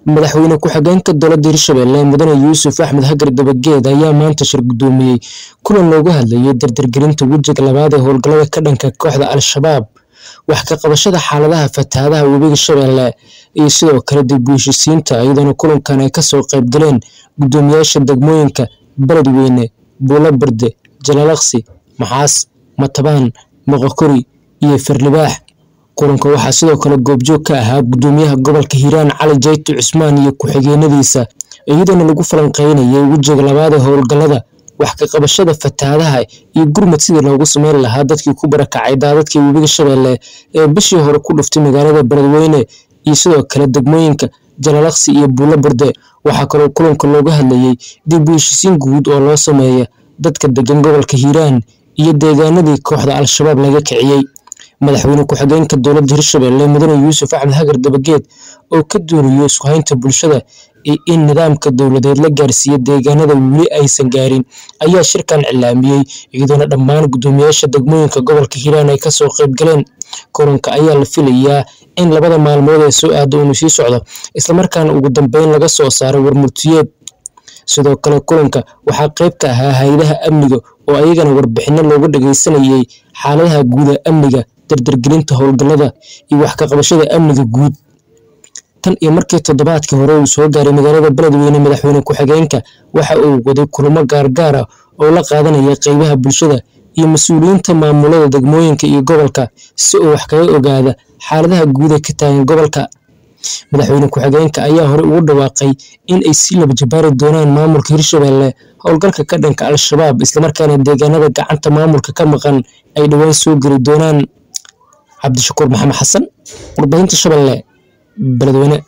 madaxweyne ku-xigeenka dowladda hirshabelle mudane yuusuf axmed hagar dabageed ayaa maanta shir gudoomiyey kulan loogu hadlayay dardargelinta wejiga labaad ee howlgallada ka dhanka kooxda al-shabaab wax ka qabashada xaaladaha fatahaadaha webiga shabeelle iyo sidoo kale dib u heshisiinta iyadoona kulankan ay kasoo qaybgaleen gudoomiyaasha degmooyinka beledweyne buulaberde jalaalaqsi maxaas matabaan moqokori iyo firlibaax kulanka waxaa sidoo kale goobjoog ka ahaa gudoomiyaha gobolka hiiraan cali jayto cusmaan iyo ku-xigeenadiisa iyadoona lagu falanqeynayay wejiga labaad ee howlgallada wax ka qabashada fatahaadaha iyo gurmad sidii loogu sameyn lahaa dadkii ku barakacay daadadkii webiga shabeelle ee bishii hore ku dhuftay magaalada beledweyne iyo sidoo kale degmooyinka jalaalaqsi iyo buulaburde waxaa kaloo kulanka looga hadlayay dib u heshisiin guud oo loo sameeya dadka degan gobolka hiiraan iyo deegaanadii kooxda al-shabaab laga kiciyey madaxweyne ku-xigeenka dowladda hirshabelle mudane yuusuf axmed hagar dabageed oo ka dooniyo isku haynta bulshada iyo in nidaamka dowladeed la gaarsiiyo deegaanada weli aysan gaarin ayaa shirkan cilaamiyey iyadoona dhammaan gudoomiyaasha degmooyinka gobolka hiiraan ay kasoo qaybgaleen kulanka ayaa la filayaa in labada maalmood ee soo aada uunu sii socdo islamarkaana ugu dambeyn laga soo saaro warmurtiyeed sidoo kale kulanka waxaa qayb ka ahaa hay-adaha amniga oo ayagana warbixino looga dhageysanayay xaaladaha guuda amniga dardargelinta howlgallada iyo wax ka qabashada amniga guud tan iyo markii toddobaadkii hore uu soo gaaray magaalada beledweyne madaxweyne ku-xigeenka waxa uu waday kulamo gaargaar ah oo la qaadanaya qeybaha bulshada iyo mas-uuliyiinta maamulada degmooyinka iyo gobolka si uu wax kaga ogaada xaaladaha guud ee ka taagan gobolka madaxweyne ku-xigeenka ayaa hore ugu dhawaaqay in ay sii laba jabaari doonaan maamulka hirshabelle howlgalka ka dhanka al-shabaab islamarkaana deegaanada gacanta maamulka ka maqan ay dhowaan soo geli doonaan cabdishakuur maxamed xasan warbaahinta shabeelle beledweyne